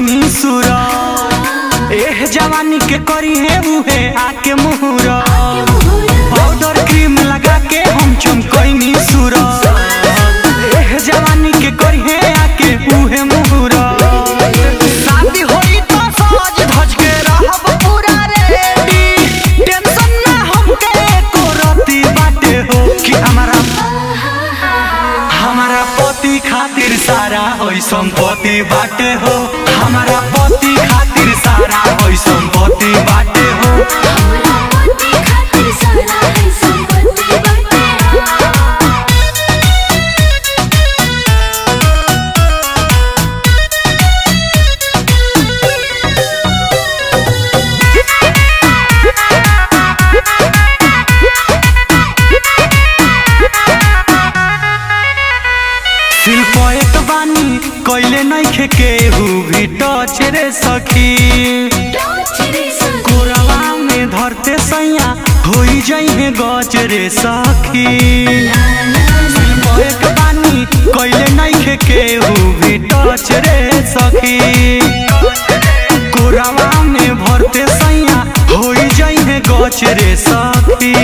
कैनी सुर एह जवानी के करी है उहे आके मुहूर पाउडर क्रीम लगा के हम चमकैनी सुर एह जवानी के करी है आके उहे मुहूर शादी होई तो सज धज के रहब पूरा रेडी टेंशन ना हमके एको रती बाटे हो कि हमारा हमारा पति खातिर सारा होई संपत्ति बाटे हो हमारा पति खातिर सारा होई संपत्ति बाटे हो शिल्प एक बानी कैले नइखे केहू भी टच रे सखी कोरवा में धरते सैया होई जइहे गच रे सखी शिल्प एक बानी कैले नइखे केहू भी टच रे सखी कोरवा में भरते सैया होई जइहे गच रे सखी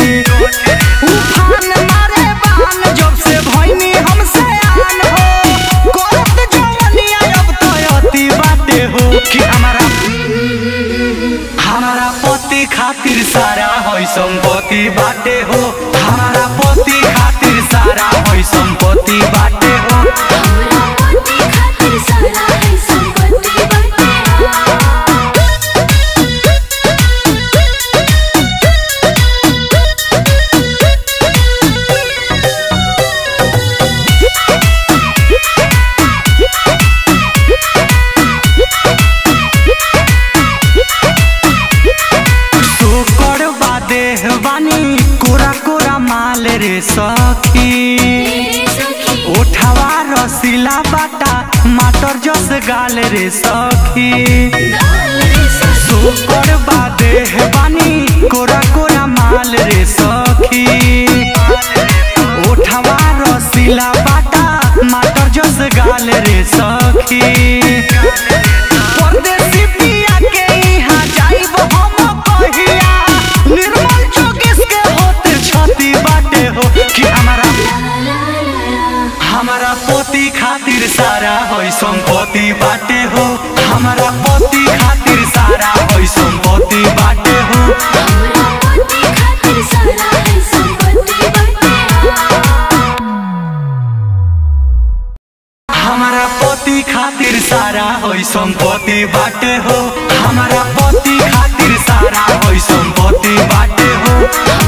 उफान मारे बान जब से भइनी हमसे आन हो करत जवनिया अब तो अति बाटे हो कि हमारा हमारा पति खातिर सारा होई संपत्ति बाटे हो हमारा पति खातिर सारा होई संपत्ति बाटे हो सोकर बादे बानी कोरा कोरा माल रे सखी ओठवा रसीला बाटा माटर जस गाल रे सखी सोकर बादे बानी कोरा कोरा माल रे सखी ओठवा रसीला बाटा माटर जस गाल रे सखी परदेसी पिया के इहाँ जाइब हम कहिया निर्मल चौकीस के होते छती बाटे हो कि हमारा हमारा पोती खातिर सारा होई संपत्ति बाटे हो हमारा पोती खातिर सारा होई संपत्ति बाटे हो हमारा पति खातिर सारा होई संपत्ति बाटे हो हमारा पति खातिर सारा होई संपत्ति बाटे हो